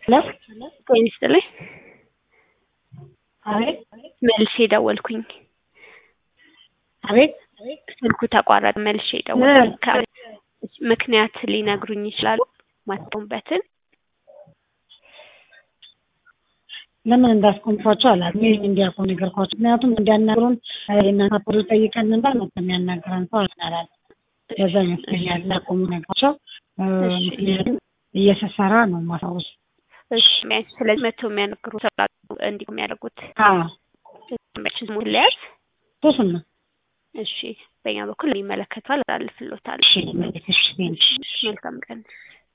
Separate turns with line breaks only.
ሄሎ
ጤና ይስጥልኝ።
አቤት
መልሼ ደወልኩኝ።
አቤት
ስልኩ ተቋረጠ። መልሼ ደወልኩኝ። ከ- ምክንያት ሊነግሩኝ ይችላሉ? ማትቆሙበትን
ለምን እንዳስቆምኳቸው አላውቅም። ይህ እንዲያውቁ ነገርኳቸው። ምክንያቱም እንዲያናግሩን የእናንተ ፖሊ ጠይቀን ነበር መጥቶ የሚያናግረን ሰው አልናላል። በዛ ይመስለኛል ላቆሙ ነገራቸው።
እሺ።
ምክንያቱም እየተሰራ ነው ማሳወስ
እሺ፣ ቢያንስ ስለዚህ መቶ የሚያናግሩ ሰው እንዲህ የሚያደርጉት ስሙ ሊያዝ
ሶስም ነው።
እሺ፣ በእኛ በኩል ይመለከቷል፣ አላልፍሎታል።
እሺ እሺ፣ እሺ።
መልካም ቀን